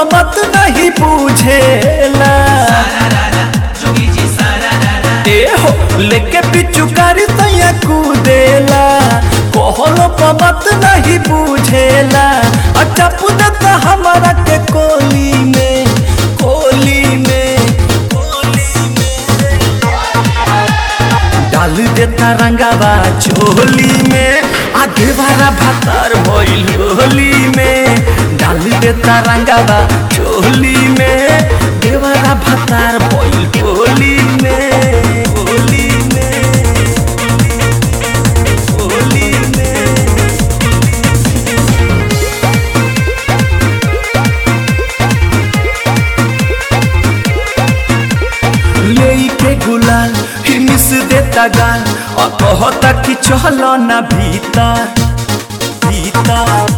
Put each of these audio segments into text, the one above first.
पमत नहीं बुझेला ए हो लेके पिचुकारी तैया कूदेला कहलो पमत नहीं बुझेला अच्छा पुदता हमारा के कोली में कोली में कोली में डाल देता रंगावा चोली में आगे बारा भातार भइल होली में डाल देता रंगावा चोली में देवरा भातार भइल होली में होली में होली में लेके गुलाल ही मिस देता गाल और कहता कि चलो ना भीतर भीतर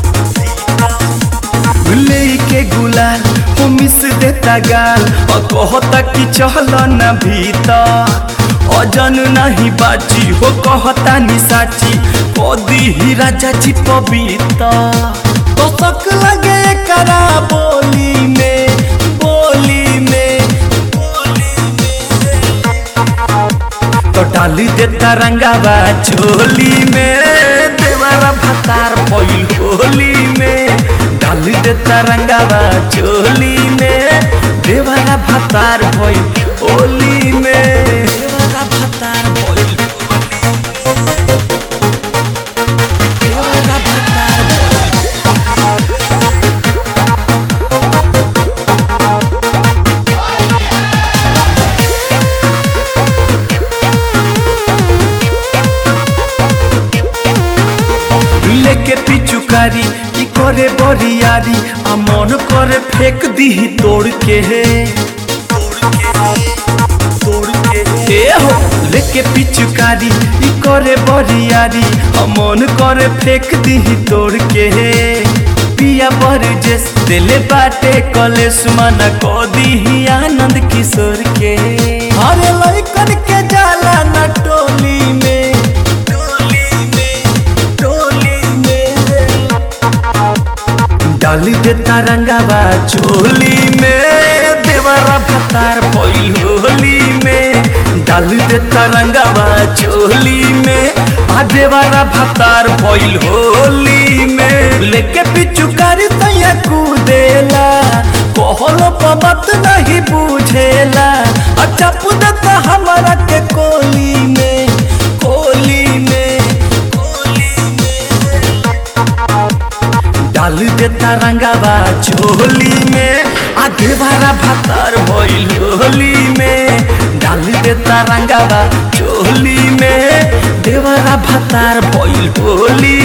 लेके गुलाल हो मिस देता गाल और कहता कि चलो ना भीतर अजन नहीं बाची हो कहता नि साची कदी ही राजा जी पविता तो शक लगे करा बोली में बोली में तो डाली देता रंगावा चोली में देवारा भतार पइल होली में डाली देता रंगावा चोली में देवारा भतार पइल होली में देवारा भतार पइल देवारा भतार लेके पिचुकारी ई करे बरियारी आ मन करे फेंक दीही तोड़ के हे तोड़ के हे हो लेके पिचुकारी ई करे बरियारी आ मन करे फेंक दीही तोड़ के हे पिया बर जेस दिले बाटे कलेश मना को दीही आनंद किशोर के हरे लइकन के जाला न टोली में टोली में टोली में डाली देता रंगावा चोली में देवरा भतार पइल होली में डाली देता रंगावा चोली में आ देवरा भतार पइल होली में लेके पिचुकारी तैया कूदेला कहलो पमत नहीं बुझेला अच्छा पुदता हमारा के कोली में कोली में कोली में डाल देता रंगावा चोली में आगे बारा भातार भइल होली में डाल देता रंगावा चोली में देवरा भातार भइल होली